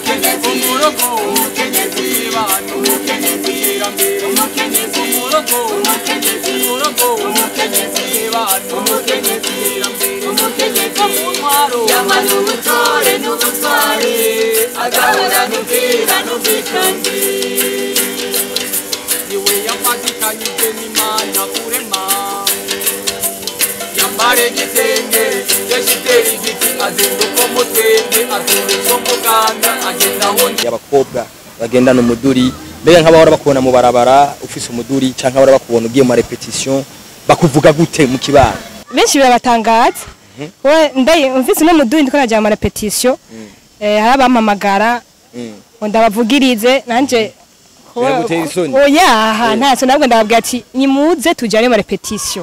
umukenyezi umurogo umukenyezi w'ibano umukenyezi iterambere umukenyezi umurogo umukenyezi umurogo umukenyezi w'ibano umukenyezi iterambere umukenyezi mu ntwaro yamara ubutore n'ubutwari agahora n'ubwira n'ubwitange niwe yafatikanyije n'imana kurema yambare igitenge yashitera igiti azinduka umutende azinduka umuganda agenda aho y'abakobwa bagendana umuduri mbega nk'abahora bakubona mu barabara ufise umuduri canke abahora bakubona ugiye mu repetition bakuvuga gute mu kibano benshi birabatangaza we ndaye mfise no muduri ndiko najya mu repetition eh hari abampamagara ngo ndabavugirize nanje Biragutera isoni? oya aha nta so nabwo ndababwira ati nimuze tujyane mu repetition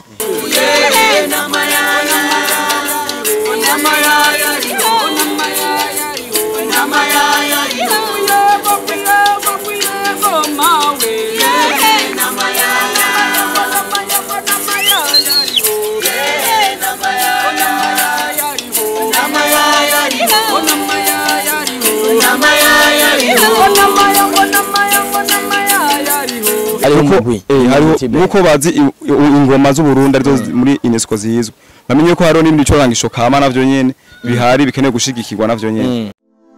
hariho umugwi Eh, hariho Tibe. nuko bazi i- i- ingoma z'uburundi arizo zi- muri UNESCO zizwe bamenye ko hariho n'ibindi bicorangisho kama navyo nyene bihari bikeneye gushigikirwa navyo nyene Mm.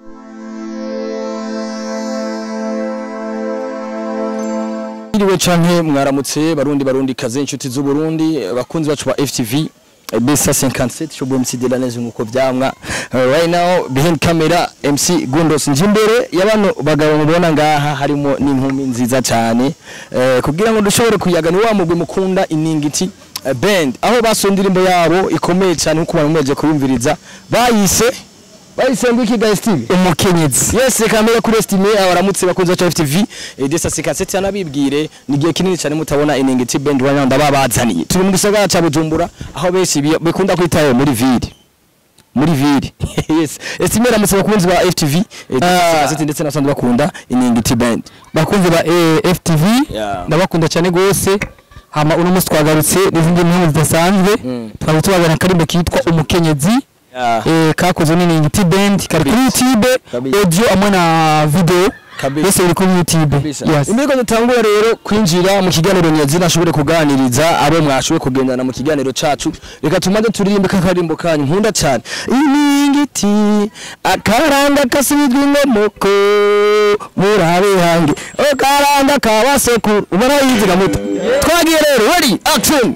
Iriwe canke mwaramutse barundi barundi kaze inshuti z'u Burundi bakunzi bacu ba FTV eh, Besa 57 cyo MC de la Neze nkuko vyamwa Eh, right now behind camera MC Gundos njimbere y'abano bagabo mubona ngaha harimo n'inkumi nziza cyane eh, kugira ngo dushobore kuyaga ni wa mugwi mukunda iningiti eh, band aho baso indirimbo yabo ikomeye cyane nkuko abantu mweje kuyumviriza bayise bayisembu iki guys TV umukenyezi yes kamera kuri estime abaramutse bakunze cha FTV eh, desa 57 yanabibwire ni gihe kinini cyane mutabona iningiti band wanya ndababazaniye turi mu gisagara ca Bujumbura aho benshi bi- bikunda kwitayo muri ville muri ville yes estime ramutse bakunzi ba FTV eh, desa 57 ndetse nasanzwe bakunda iningiti band bakunzi ba eh, FTV Yeah. ndabakunda cyane gose hama uno munsi twagarutse n'izindi nkuru zidasanzwe Mm. twari tubazana akarimbo kitwa umukenyezi Yeah. eh, kakozwe n'iningiti band kari kuri youtube Kabisa. audio hamwe na video Kabisa. byose biri kuri youtube yes. imbere ko dutangura rero kwinjira mu kiganiro nyazina ashobore kuganiriza abo mwashoboye kugendana mu kiganiro cacu reka tumaze turirimbe kakarimbo kanyu nkunda cyane iningiti akaranga kasubizwa inkomoko murabe hange akaranga kabasekuru ubona yiziga muto twagiye rero ready action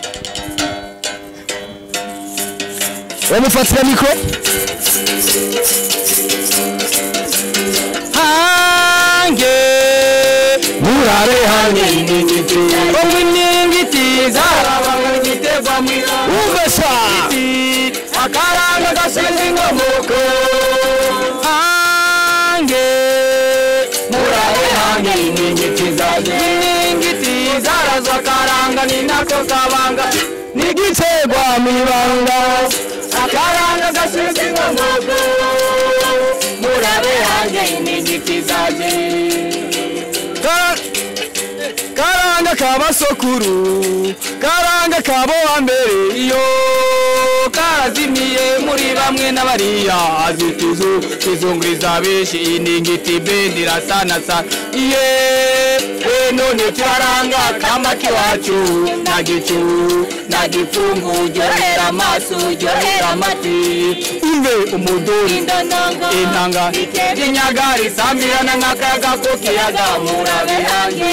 bamufatira mikro hange murabe hange iningiti omwe iningiti zarabanga igiterwa mwira uvesa akaranga gasize inkomoko hange murabe hange iningiti zaje iningiti zarazwa akaranga ni nako kabanga nigiterwa mwibanga akaranga gasize inkomoko murabe hange iningiti zaje karanga kabasokuru karanga kabo wa mbere iyo karazimiye muri bamwe n'abariya azituzu kizunguriza benshi iningiti bendi rasana sana iye we none turaranga kama kiwacu na gicu na gipfungu uryohera amaso uryohera amatwi umve umuduri intanga inyaga risambirana nk'akayaga ko kiyaga murabe hange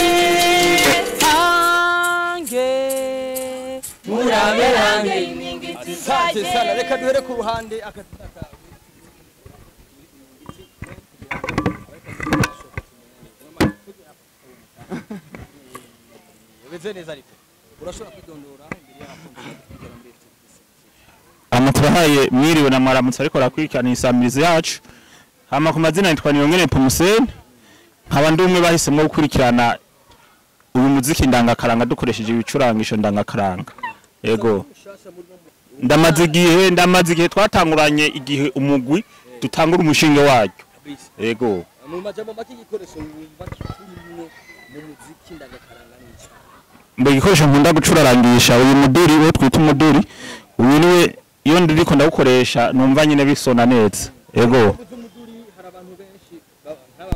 hange murabe hange Asante sana reka duhere ku ruhande akataka Ubeze neza ariko urashobora kwidondora imbere y'abakunzi hama turahaye mwiriwe na mwaramutse ariko rakurikirana isamirizi yacu hama ku mazina yitwa Niyongere Pumuseni nkaba ndi umwe bahisemwo gukurikirana uyu muziki ndangakaranga dukoresheje ibicurangisho ndangakaranga yego ndamaze igihe ndamaze igihe twatanguranye igihe umugwi dutangura umushinge waryo yego mu majambo make igikoresho wumva kirimwo mu muziki ndagakaranga n'iki mbe igikoresho nkunda gucurarangisha uyu muduri wo twita umuduri uyu niwe iyo ndiriko ndawukoresha numva nyine bisona neza yego by'umuduri hari abantu benshi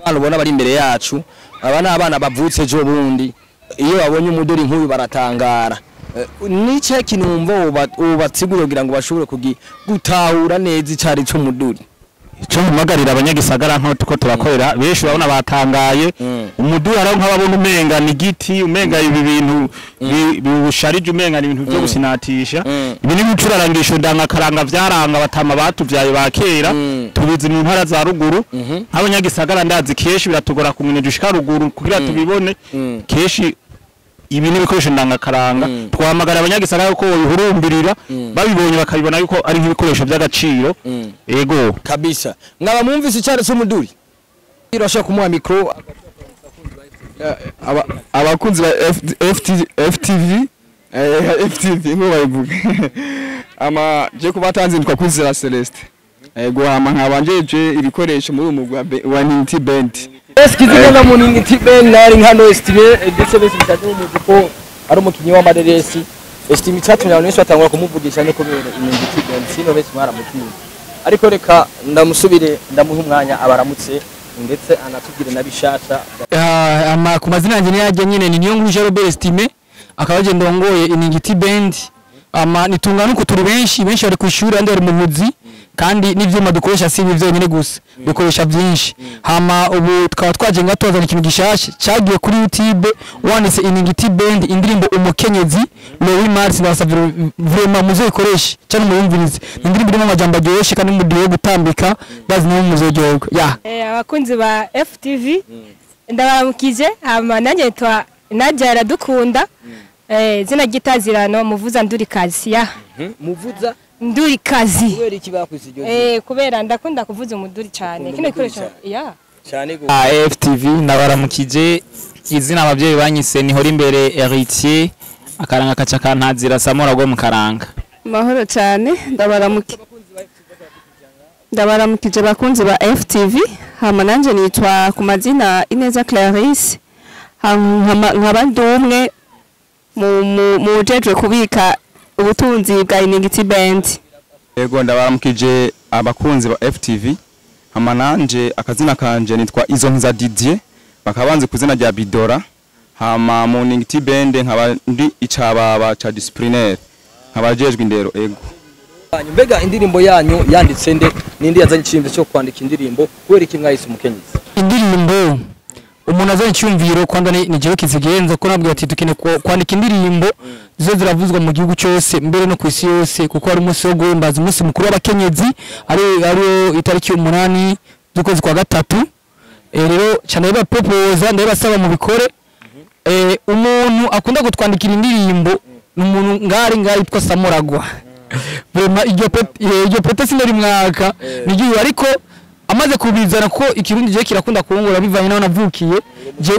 abana ubona bari imbere yacu aba ni abana bavutse ejo bundi iyo babonye umuduri nk'uyu baratangara Eh, nice kintu wumva uba- ubatsigura kugira ngo bashobore kugi- gutahura neza icari c'umuduri icyo mpamagarira abanyagisagara nko ko turakorera benshi urabona batangaye Mm. umuduha rero nk'ababona umenga ni igiti umenga ibi bintu bi- biwusharije umenga ni ibintu byo gusinatisha Mm. ibi ni ibicurarangisho ndangakaranga vyaranga batama batuvyaye ba kera Mm. tubizi mu ntara za ruguru Mhm. nk'abanyagisagara ndazi kenshi biratugora kumenya dushika ruguru kugira tubibone Mm. kenshi ibi ni ibikoresho ndangakaranga Mm. twahamagara abanyagisagara ko bihurumbirira Mm. babibonye bakabibona yuko ari nk'ibikoresho by'agaciro Mm. ego kabisa mwaba mwumvise icari c'umuduri irashaka kumuha mikro Aba- abakunzi ba FT FT FTV eh, FTV ngo bayivuga ama je kubatanze ndikwa kwizera Celeste ego hama nkabanjeje ibikoresho muri umu wa be- wa Ninti Band eskiziga nga muningi tiben nari nkano estime ndetse bese bitaje umuzi ko ari umukinyi w'amareresi estime icyatumye abantu benshi batangura kumuvugisha no kubera iningi tiben sino benshi mwaramutinye ariko reka ndamusubire ndamuha umwanya abaramutse ndetse anatubwire na bishasha Ah, ama ku mazina yanjye niyajya nyine ni niyo nkuru Jean Robert Estime akaba agenda ndongoye iningiti band ama nitungana uko turi benshi benshi bari ku ishuri andi bari mu muzi kandi n'ivyuma dukoresha si ibi byonyine gusa dukoresha byinshi hama ubu tukaba twaje nga tuzana ikintu gishasha cyagiye kuri YouTube wanditse iningiti band indirimbo umukenyezi Louis Mars ndasavye vraiment muzikoreshe cyane muyumvirize Ni indirimbo irimo amajambo aryoshye kandi mudiye gutambika bazi no muzoryoherwa yeah Eh, abakunzi ba FTV ndabaramukije hama nanjye nitwa Nadia Iradukunda eh zina gitazirano muvuza nduri kazi ya muvuza nduri kazi kubera iki bakwise iryo zina eh kubera ndakunda kuvuza umuduri cyane kino gikoresho ya cyane go AFTV nabaramukije izina abavyeyi banyise ni hori imbere Heritier akaranga kaca kantazira Samora go mu karanga mahoro cyane ndabaramuki ndabaramukije bakunzi ba FTV hama nanje nitwa ku mazina Ineza Clarisse Ha- nkama- nkaba ndi umwe mu- mu- mu jejwe kubika ubutunzi bwa Iningiti Band ego ndabaramukije abakunzi ba FTV hama nanje akazina kanje nitwa Izo Nkiza Didier bakaba banzi kuzina rya Bidora hama mu Ninti Band nkaba ndi icababa ca disciplinaire nkaba jejwe indero ego yanyu mbega indirimbo yanyu yanditse nde nindi yazanye icyiyumviro cyo kwandika indirimbo kubera iki mwahise umukenyezi indirimbo umuntu azanye icyumviro kwanda ni jewe kizigenza ko nabwiye ati dukeneye ku- kwandika indirimbo zo ziravuzwa mu gihugu cyose mbere no ku isi yose kuko hari umunsi wo guhimbaza umunsi mukuru w'abakenyezi ari ariyo itariki umunani z'ukwezi kwa gatatu Eh, rero cyane bapopoza ndabasaba mu bikore Eh, umuntu akunda kutwandikira indirimbo ni umuntu ngari ngari yitwa Samuragwa Vrema iryo pete eh, iryo pete sinari mwaka nigiye ariko amaze kubizana ko ikirundi je kirakunda kuongora bivanye naho navukiye je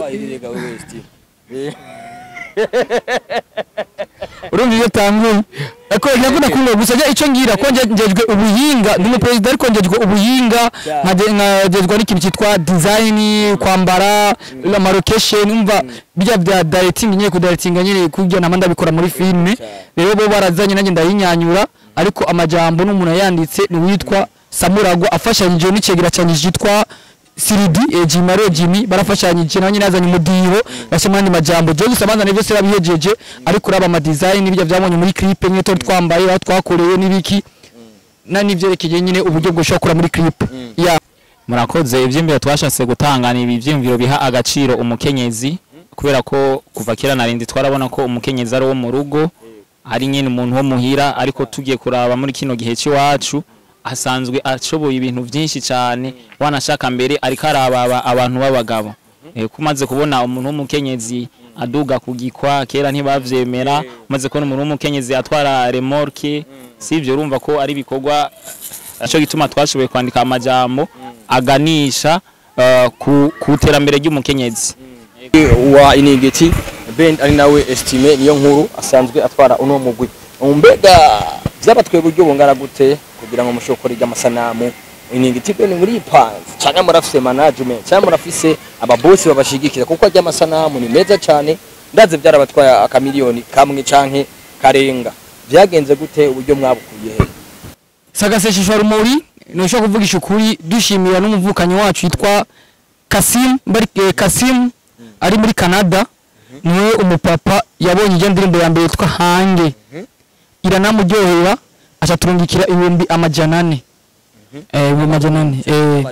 urumva iyo tanguye ariko nakunda kuongora gusa je ico ngira ko nje njejwe ubuhinga ndi umuperezida ariko njejwe ubuhinga nkaje- nkajejwe n'ikintu cyitwa design kwambara ama location umva bijya bya directing nyine kudirecting nyine kujya namanda bikora muri filme rero bo barazanye nanjye ndayinyanyura ariko amajambo n'umuntu yanditse ni witwa Samuragwa afashanyije n'icegera cyane cyitwa Siridi eh, Jimaro Jimmy barafashanyije nanjye nazanye umudiho bashyira andi majambo je gusa banzana byose babihejeje ariko uraba ama design bijya byabonye muri clip nyine twari twambaye aho twakoreye n'ibiki na nivyerekeye nyine uburyo bwo shokora muri clip ya murakoze ivyimviro twashatse gutanga ni ivyimviro biha agaciro umukenyezi kubera ko kuva kera narindi twarabona ko umukenyezi ari wo mu rugo ari nyine umuntu wo muhira ariko tugiye kuraba muri kino gihe cy'iwacu asanzwe ashoboye ibintu byinshi cyane wanashaka mbere ariko arababa abantu b'abagabo Eh, ko umaze kubona umuntu w'umukenyezi aduga ku gikwa kera ntibavyemera umaze kubona umuntu w'umukenyezi atwara remorke si ibyo urumva ko ari ibikorwa cyo gituma twashoboye kwandika amajambo aganisha eh, ku ku iterambere ry'umukenyezi wa inigiti bend ari nawe estime niyo nkuru asanzwe atwara uno mugwi mbega byabatwaye uburyo bungana gute kugira ngo mushobore gukora amasanamu inigiti bend muri panze cyangwa murafise management cyangwa murafise ababosi babashigikira kuko ajya amasanamu ni meza cyane ndaze byarabatwaye akamiliyoni kamwe canke karenga byagenze gute uburyo mwabukuye he sagasesheshwa rumuri ntushobora kuvugisha ukuri dushimira n'umuvukanyi wacu yitwa Kasim bari eh, Kasim ari muri Canada niwe umupapa yabonye iyo ndirimbo ya mbere yitwa Hange iranamuryohera aca turungikira ibihumbi amajana ane eh ibihumbi amajana ane eh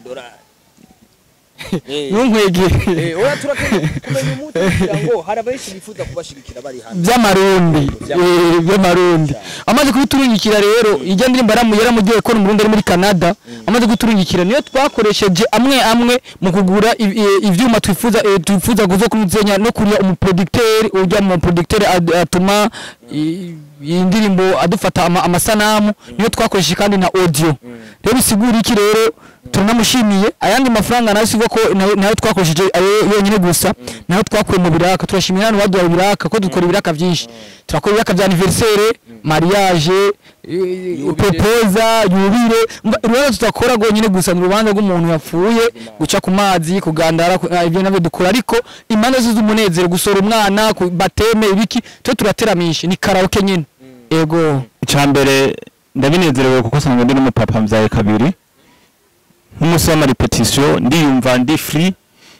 ntunkwegere oya turakeneye kumenya umuti kugira ngo hari abenshi bifuza kubashigikira bari hano by'amarundi eh, by'amarundi amaze kubiturungikira rero ijya ndirimbo yaramu yaramuryoheye ko umurundi ari muri Canada amaze kuturungikira niyo twakoresheje amwe amwe mu kugura i- i- ivyuma twifuza eh, twifuza kuzo kumuzenya no kuriya umuproducteur ujya mu producteur ad- atuma i- iyi ndirimbo adufata ama- amasanamu niyo twakoresheje kandi na audio rero bisigura iki rero turanamushimiye ayandi mafaranga nayo sigo ko nayo nayo twakoresheje ayo yonyine gusa nayo twakuye mu biraka turashimira hano baduha ibiraka ko dukora ibiraka byinshi turakora ibiraka bya anniversaire mariage eh, proposa yubire Mba- urubanza tudakora rwonyine gusa ni urubanza rw'umuntu yapfuye guca ku mazi kugandara ku- ah, ibyo nabyo dukora ariko impande zose z'umunezero gusora umwana ku bateme ibiki twe turateramisha ni karaoke nyine ego icyambere ndabinezerewe kuko usanga ndi n'umupapa mbyaye kabiri nk'umunsi w'amarepetisiyo ndiyumva ndi free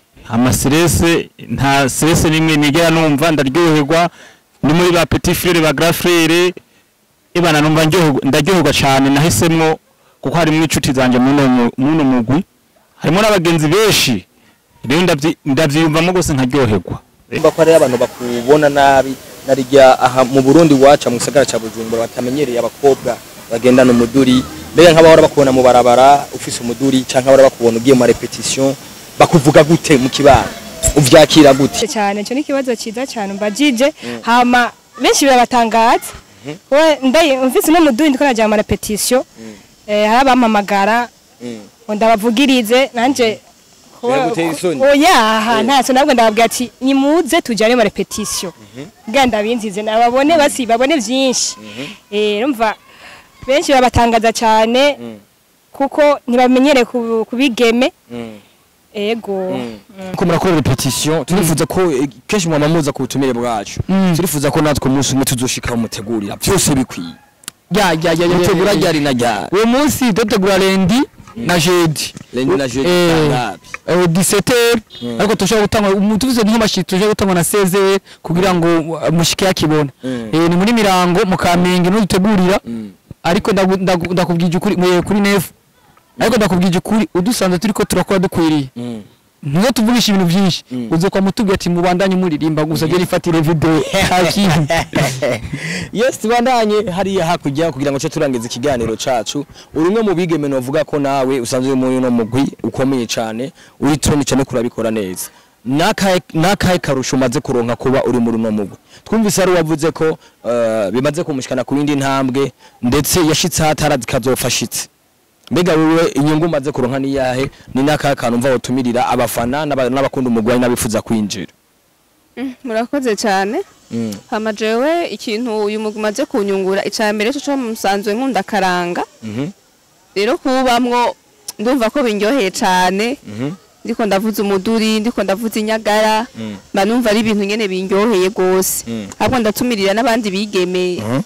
amaserese nta serese n'imwe nigera numva ndaryoherwa ni muri ba petit frere ba grand frere ibana numva ndyoherwa- ndaryoherwa cyane nahisemwo kuko harimo inshuti zanjye muno mu- muno mugwi harimo n'abagenzi benshi rero ndavyi- ndavyiyumvamo gose nkaryoherwa mba ko ari abantu bakubona nabi narijya aha mu Burundi waca mu gisagara ca Bujumbura batamenyereye abakobwa bagendana umuduri mbega nk'abahora bakubona mu barabara ufise umuduri canke abahora bakubona ugiye mu repetition bakuvuga gute mu kibano uvyakira gute cyane cyo ni ikibazo cyiza cyane mbajije hama benshi birabatangaza we ndayi mvise no mudundi ko najya mu repetition eh hari abampamagara ngo ndabavugirize nanje Biragutera isoni? oya aha nta so nabwo ndababwira ati nimuze tujyane mu repetition bwa ndabinzize nababone basi babone byinshi eh urumva benshi birabatangaza cyane kuko ntibamenyere ku- kubigeme ego ko murakora repetition turifuza ko eh, kenshi mwama muza ku butumire bwacu Mm. turifuza ko natwe umunsi umwe tuzoshika mutegurira byose bikwiye ya ya ya ya mutegura ya- ryari na ryari uwo munsi dutegura lendi na jeudi Lendi na jeudi Eh, tangabi. eh, 17 ariko tushobora gutanga umuntu tuvuze nk'amashi tushobora gutanga na 16 kugira ngo uh, mushike yakibona Mm. eh ni muri mirango mu kamenge no dutegurira Mm. ariko ndagu- ndagu- ndakubwije ukuri mu- kuri nefu ariko ndakubwije ukuri udusanze turiko turakora dukwiriye Mm. nizo tuvugisha ibintu byinshi Mm. uzo kwa mutubwira ati mubandanye muririmba gusa je nifatire video hakintu yes tubandanye hariya hakurya kugira ngo cyo turangiza ikiganiro cacu uri umwe mu bigeme novuga ko nawe usanzwe uri muri no mugwi ukomeye cyane uri troni cyane kurabikora neza nakahe nakahe karusho umaze kuronka kuba uri muri no mugwi twumvise ari wavuze ko eh, bimaze kumushikana ku yindi ntambwe ndetse yashitse hatarazi kazofashitse mbega wewe inyungu umaze kuronka ni yahe ni nakahe kantu mva wotumirira abafana n'aba- n'abakunda umugwi ari n'abifuza kwinjira murakoze cyane Mm. hama jewe ikintu uyu mugwi umaze kunyungura icya mbere cyo musanzwe nkunda karanga Mhm. rero kubamwo ndumva ko binyoheye cyane Mhm. ndiko ndavuza umuduri ndiko ndavuza inyagara Mm. mba numva ari ibintu nyene binyoheye gose Mm. ahubwo ndatumirira n'abandi bigeme Mhm.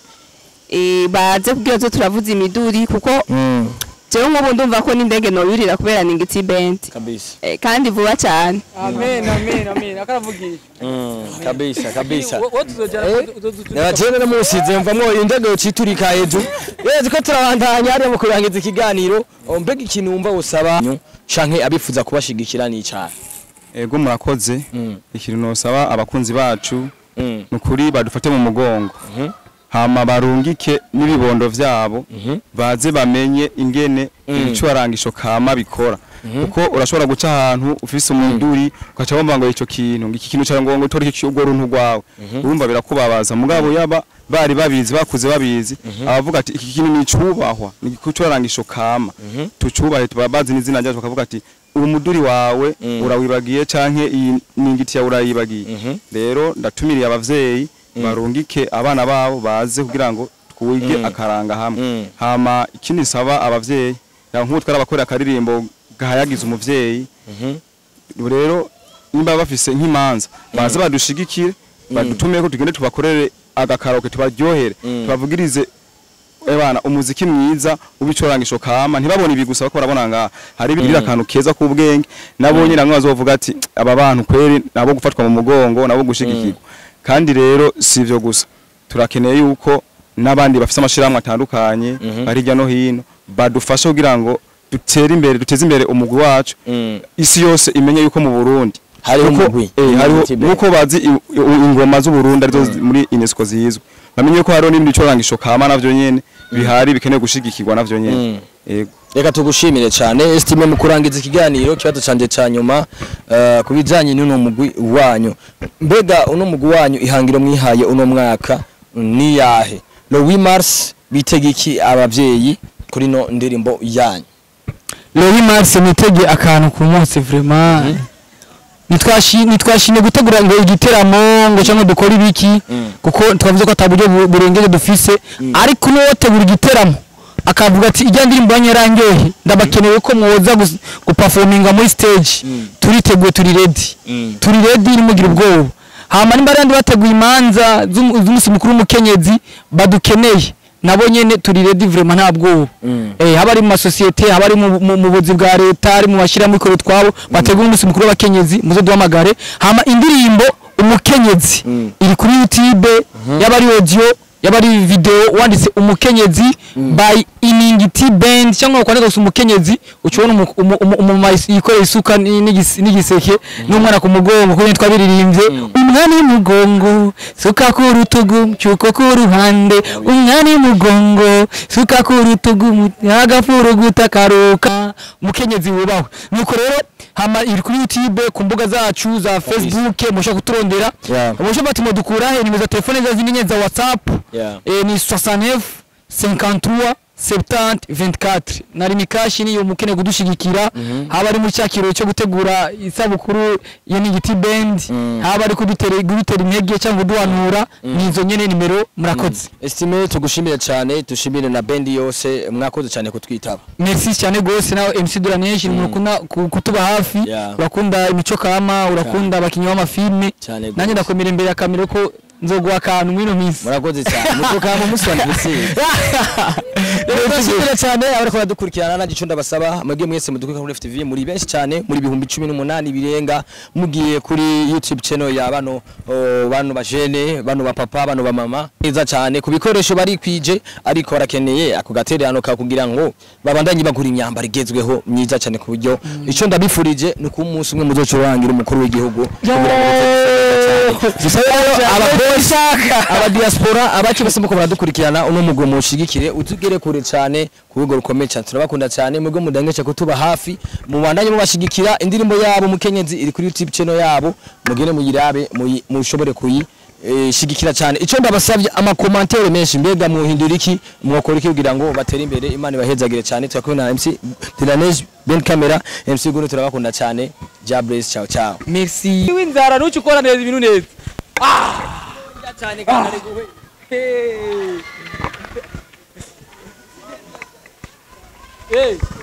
eh, baze kugira zo turavuza imiduri kuko Mm. jewe nk'ubu ndumva ko n'indege noyurira kubera ni ngiti band kabisa eh, kandi vuba cyane amen amen amen akaravugisha Mm, kabisa kabisa wowe tuzojana Nabajene no musize mvamwo indege uciturika hejuru. Yezi ko turabandanya ari mu kurangiza ikiganiro. O, Mbega ikintu wumva usaba canke abifuza kubashigikira ni cyane. ego murakoze Mm. ikintu nosaba abakunzi bacu Mm. nukuri badufate mu mugongo Mhm. hama barungike n'ibibondo vyabo Mhm. baze bamenye ingene Mm. ibicurangisho kama bikora kuko urashobora guca ahantu ufise umuduri ugaca wumva ngo ico kintu ngo iki kintu cyangwa ngo utore iki urwo runtu rwawe urumva birakubabaza mugabo yaba bari babizi bakuze babizi abavuga ati iki kintu ni cubahwa ni igicurangisho kama tucubahe tuba bazi n'izina ryacu bakavuga ati uwo muduri wawe Mm. urawibagiye canke iyi ningiti yawe urayibagiye Mhm. rero ndatumiriye abavyeyi barungike abana babo baze kugira ngo twige Mm. akaranga hamwe Mm. hama ikindi saba abavyeyi ya nk'ubu twarabakorera akaririmbo gahayagiza umuvyeyi Mhm. rero nimba bafise nk'imanza baze badushigikire badutumeko tugende tubakorere agakaroke tubaryohere Mm. tubavugirize ebana umuziki mwiza ubicorangisho kama ntibabone ibi gusa bako barabona nga hari ibiri akantu keza k'ubwenge nabo nyine bamwe bazovuga ati aba bantu kweri nabo gufatwa mu mugongo nabo gushigikirwa kandi rero si ivyo gusa turakeneye yuko n'abandi bafite amashirahamwe atandukanye bari hirya no hino badufasha kugira ngo dutere imbere duteze imbere umugwi wacu isi yose imenye yuko mu Burundi Hariho Nuko- umugwi, eh, hariho Unity Band. nuko bazi i- i- ingoma z'u Burundi arizo zi- muri UNESCO zizwe bamenye ko hariho n'ibindi bicorangisho kama navyo nyene bihari bikeneye gushigikirwa navyo nyene yego reka tugushimire cyane esitime mu kurangiza ikiganiro kibazo canje ca nyuma eh, ku bijanye n'uno mugwi wanyu mbega uno mugwi wanyu ihangiro mwihaye uno mwaka ni yahe le 8 mars bitega iki abavyeyi kuri no ndirimbo yanyu Lori Mars nitege akantu ku munsi vraiment nitwashi nitwashine gutegura ngo igiteramo ngo cyangwa dukora ibiki kuko twavuze ko ataburyo bu- burengeje dufise ariko n'uwotegura igiteramo akavuga ati ijya ndirimbo yanyaranyohe ndabakenewe ko mwoza gus- guperforminga muri stage turiteguye turi ready turi ready nimugira ubwoba hama nimba abandi bateguye imanza z'umu- z'umunsi mukuru w'umukenyezi badukeneye nabo nyene turi ready vraiment nta bwoba eh haba ari mu masosiyete haba ari mu- mu mu buzi bwa leta ari mu bashyirahamwe ikoro twabo bategura umunsi mukuru w'abakenyezi muze duhamagare hama indirimbo umukenyezi iri kuri youtube yaba ari audio yaba ari video wanditse umukenyezi by iningiti band cyangwa ukwandika gusa umukenyezi ucibona umu- umu- umu- umumama yikoreye isuka ni- n'igis- n'igiseke n'umwana ku mugongo kuko twabiririmbye umwana y'umugongo suka ku rutugu cyuko ku ruhande umwana y'umugongo suka ku rutugu agafuru gutakaruka umukenyezi wubahwe nuko rero hama iri kuri youtube ku mbuga zacu za facebook mushobora kuturondera Yeah. mushobora bati mudukura he nimero za telefone za zindi nyene za whatsapp Yeah. eh, ni 69 53 70 24 nari mikashi niyo mukeneye kudushigikira haba ari muri cya kirori cyo gutegura isabukuru ya nigiti band haba ari kudutera kudutera intege cyangwa kuduhanura ni izo nyene nimero murakoze esitime tugushimire cyane tushimire na bendi yose mwakoze cyane kutwitaba merci cyane gose nawe MC Duranesh ni mukunda ku- kutuba hafi Yeah. urakunda imico kama urakunda abakinnyi b'amafilme Cyane gose. nanjye ndakomera imbere ya kamera ko nzoguha akantu mwino minsi murakoze cyane mutuka mu munsi wa anniversaire rero turashimira cyane abariko baradukurikirana nanjye ico ndabasaba mwebwe mwese mudukurikira kuri FTV muri benshi cyane muri bihumbi cumi n'umunani birenga mugiye kuri YouTube channel ya bano oh, bano bajene bano bapapa bano bamama neza cyane ku bikoresho bari kwije ariko barakeneye ako gatererano ka kugira ngo babandanye bagura imyambaro igezweho myiza cyane ku buryo ico ndabifurije ni ku munsi umwe muzocurangira umukuru w'igihugu kugira ngo dusabe rero abapolisi aba diaspora abacu bose muko baradukurikirana uno mugo mushigikire utugere kure cyane ku rwego rukomeye cyane turabakunda cyane mwebwe mudangesha kutuba hafi mubandanye mubashigikira indirimbo yabo mukenyezi iri kuri YouTube channel yabo mugene muyirabe muyi- mushobore kuyi eh, shigikira cyane ico ndabasabye amakomantere menshi mbega muhindura iki mwokora iki kugira ngo batere imbere imana ibahezagire cyane turakumwe na MC Dilanej Ben Camera MC Guru turabakunda cyane Jables ciao ciao merci w'inzara ntuci ukora neza ibintu neza ah cyane kandi ari guhe hey hey